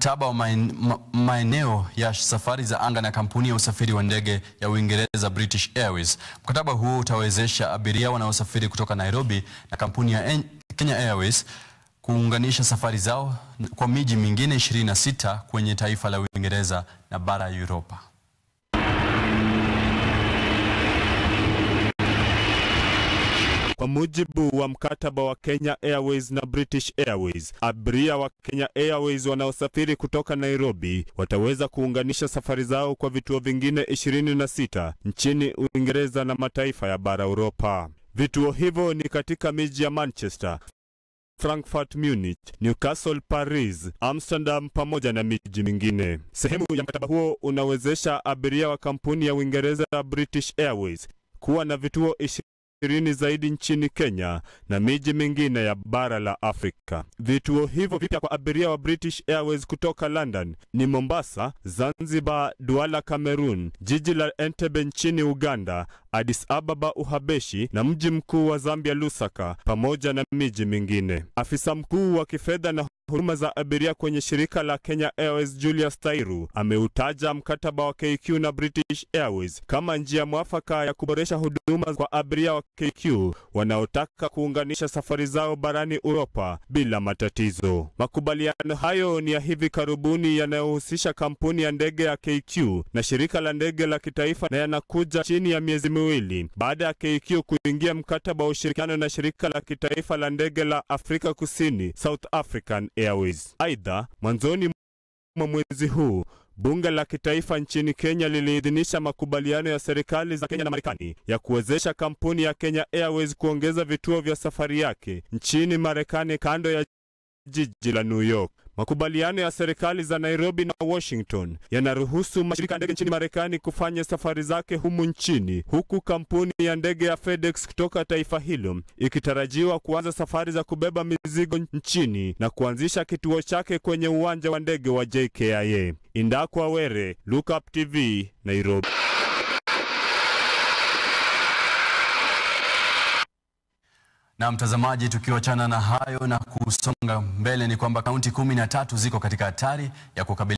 mkataba wa maen- ma- maeneo ya safari za anga na kampuni ya usafiri wa ndege ya Uingereza British Airways. Mkataba huo utawezesha abiria wanaosafiri kutoka Nairobi na kampuni ya En- Kenya Airways kuunganisha safari zao kwa miji mingine 26 kwenye taifa la Uingereza na bara ya Europa. Kwa mujibu wa mkataba wa Kenya Airways na British Airways, abiria wa Kenya Airways wanaosafiri kutoka Nairobi wataweza kuunganisha safari zao kwa vituo vingine 26 nchini Uingereza na mataifa ya bara Europa. Vituo hivyo ni katika miji ya Manchester, Frankfurt, Munich, Newcastle, Paris, Amsterdam pamoja na miji mingine. Sehemu ya mkataba huo unawezesha abiria wa kampuni ya Uingereza ya British Airways kuwa na vituo ishirini zaidi nchini Kenya na miji mingine ya bara la Afrika. Vituo hivyo vipya kwa abiria wa British Airways kutoka London ni Mombasa, Zanzibar, Douala Cameroon, jiji la Entebbe nchini Uganda, Addis Ababa Uhabeshi na mji mkuu wa Zambia Lusaka pamoja na miji mingine. Afisa mkuu wa kifedha na huduma za abiria kwenye shirika la Kenya Airways Julius Tairu ameutaja mkataba wa KQ na British Airways kama njia mwafaka ya kuboresha huduma kwa abiria wa KQ wanaotaka kuunganisha safari zao barani Uropa bila matatizo. Makubaliano hayo ni ya hivi karibuni yanayohusisha kampuni ya ndege ya KQ na shirika la ndege la kitaifa na yanakuja chini ya miezi miwili baada ya KQ kuingia mkataba wa ushirikiano na shirika la kitaifa la ndege la Afrika Kusini South African Airways. Aidha, mwanzoni mwa mwezi huu bunge la kitaifa nchini Kenya liliidhinisha makubaliano ya serikali za Kenya na Marekani ya kuwezesha kampuni ya Kenya Airways kuongeza vituo vya safari yake nchini Marekani kando ya jiji la New York. Makubaliano ya serikali za Nairobi na Washington yanaruhusu mashirika ya ndege nchini Marekani kufanya safari zake humu nchini, huku kampuni ya ndege ya FedEx kutoka taifa hilo ikitarajiwa kuanza safari za kubeba mizigo nchini na kuanzisha kituo chake kwenye uwanja wa ndege wa JKIA. Indakwa Were, Look Up TV, Nairobi. Na mtazamaji, tukiwachana na hayo na kusonga mbele, ni kwamba kaunti kumi na tatu ziko katika hatari ya kukabiliana